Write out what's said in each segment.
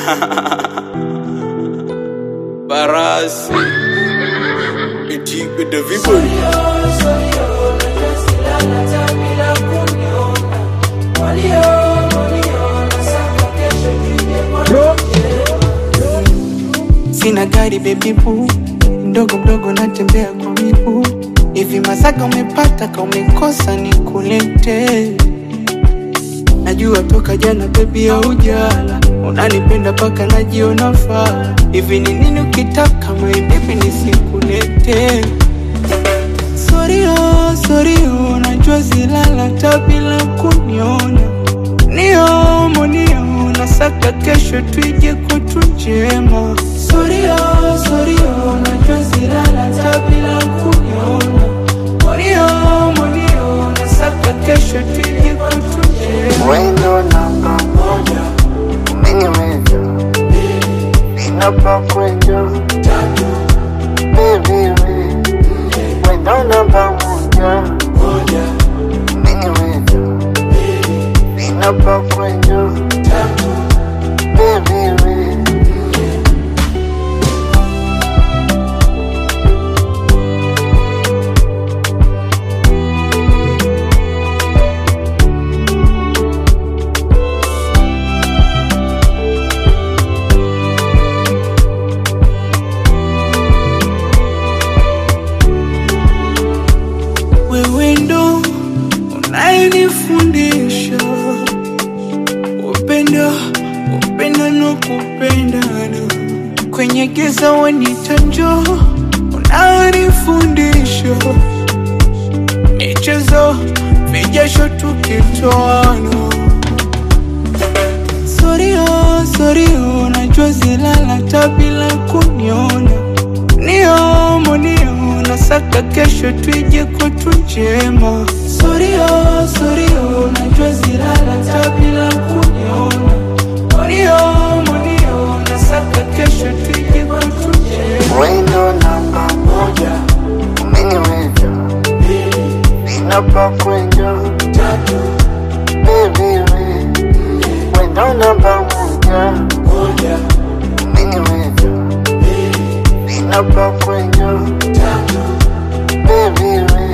Barasi Ijigo the Viburi Sina gari baby boo, mdogo mdogo natembea kwa miguu. Hivi Masaka umepata ka umekosa nikulete? Najua toka jana baby haujala, unanipenda paka najiona faa. Hivi ni nini ukitaka my baby nisikulete? Sorry oh, sorry oh, najua zilala ta bila kuniona. Niomo nio, nasaka kesho tuije kwetu njema. Sorry oh, sorry oh, najua zilala ta bila kuniona. Niomo nio, nasaka kesho tuije kwetu njema. Wendo namba moja, umeniweza ninapokwenda baby we, wendo namba moja, umeniweza ninapokwenda baby we. Wewe ndo unayenifundisha upendo, upendo na kupendana. Kwenye giza wanita njoo, unanifundisha michezo, vijasho tukitoana. Sorry oh, sorry oh, najua zilala ta bila kuniona. Niomo nio, nasaka kesho tuije kwetu njema. Sorry oh, sorry oh, najua zilala ta bila kuniona. Niomo nio, nasaka kesho tuije kwetu njema. Wendo namba moja, umeniweza ninapokwenda baby we, wendo namba moja, umeniweza ninapokwenda baby we.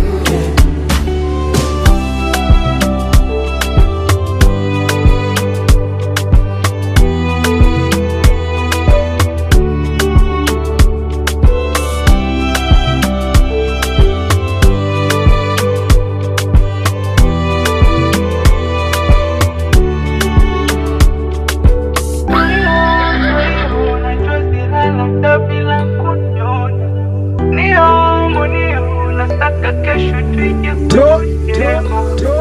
Unajua zilala ta bila kuniona. Niomo nio, nasaka kesho tuije kwetu njema.